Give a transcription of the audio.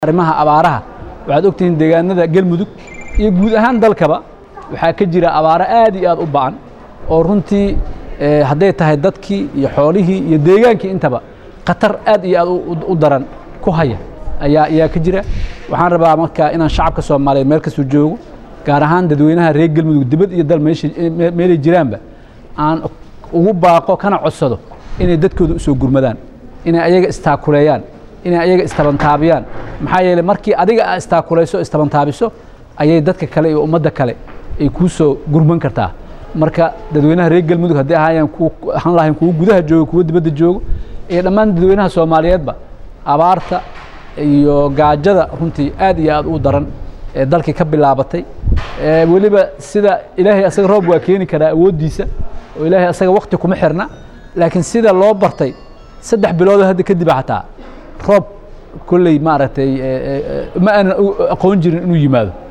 arrimaha abaaraha waxaad ogtihiin deegaanada galmudug iyo guud ahaan dalkaba waxaa ka jira abaaro aad iyo aad u ba'an oo runtii hadday tahay dadkii iyo xoolihii iyo deegaankii intaba khatar aad iyo aad u daran ku haya ayaa ayaa ka jira waxaan rabaa marka inaan shacabka soomaaliyeed meel kastuu joogo gaar ahaan dadweynaha reer galmudug dibad iyo dal meelay jiraanba aan ugu baaqo kana codsado inay dadkooda usoo gurmadaan inay ayaga istaakuleeyaan inay ayaga istabantaabiyaan maxaa yeeley markii adiga aa istaakulayso istabantaabiso ayay dadka kale iyo ummadda kale ay kuu soo gurman kartaa marka dadweynaha reer galmudug hadday ahaayaan ahaan lahayn kuwo gudaha joogo kuwo dibadda joogo iyo dhammaan dadweynaha soomaaliyeedba abaarta iyo gaajada runtii aad iyo aad u daran ee dalkii ka bilaabatay weliba sida ilaahay asaga roob waa keeni karaa awooddiisa oo ilaahay asaga wakti kuma xirna laakiin sida loo bartay saddex biloodoo hadda kadiba xataa roob kolley maaragtay ma aanan aqoon jirin inuu yimaado